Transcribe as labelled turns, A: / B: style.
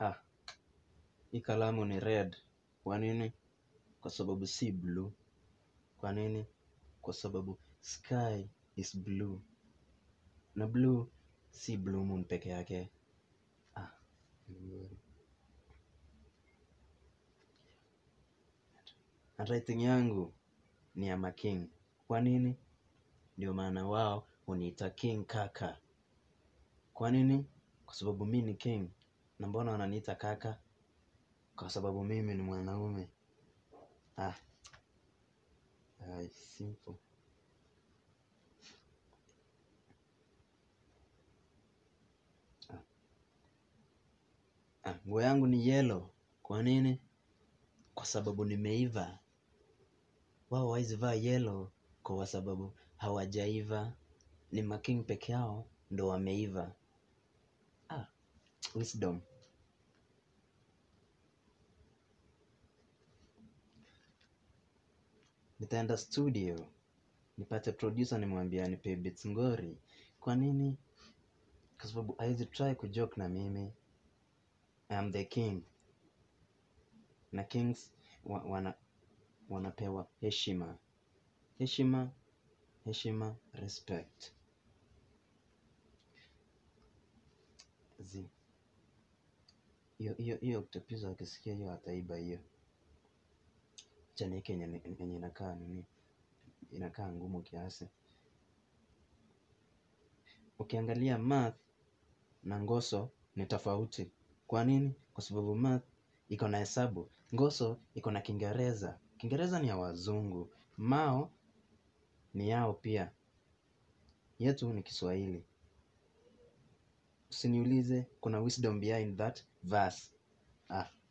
A: Ah, hii kalamu ni red. Kwa nini? Kwa sababu si blue. Kwa nini? Kwa sababu sky is blue. Na blue si blue moon peke yake. Ah, vizuri. Handwriting yangu ni ya making. Kwa nini? Ndio maana wao huniita king kaka. Kwa nini? Kwa sababu mi ni king. Na mbona wananiita kaka? Kwa sababu mimi ni mwanaume. Ah, ai, simple. Ah. Ah, nguo yangu ni yellow. Kwa nini? Kwa sababu nimeiva. Wao hawawezi vaa yellow kwa sababu hawajaiva. Ni making peke yao ndo wameiva. Ah, wisdom. Nitaenda studio. Nipate producer nimwambie anipe beats ngori. Kwa nini? Kwa sababu hawezi try kujoke na mimi. I am the king. Na kings wa, wana, wanapewa heshima. Heshima, heshima, respect. Zi. Hiyo hiyo hiyo octopus akisikia hiyo ataiba hiyo. Acha niweke yenye yenye inakaa nini? Inakaa ngumu kiasi. Ukiangalia math na ngoso ni tofauti. Kwa nini? Kwa sababu math iko na hesabu. Ngoso iko na Kiingereza. Kiingereza ni ya wazungu. Mao ni yao pia. Yetu ni Kiswahili. Usiniulize kuna wisdom behind that verse. Ah,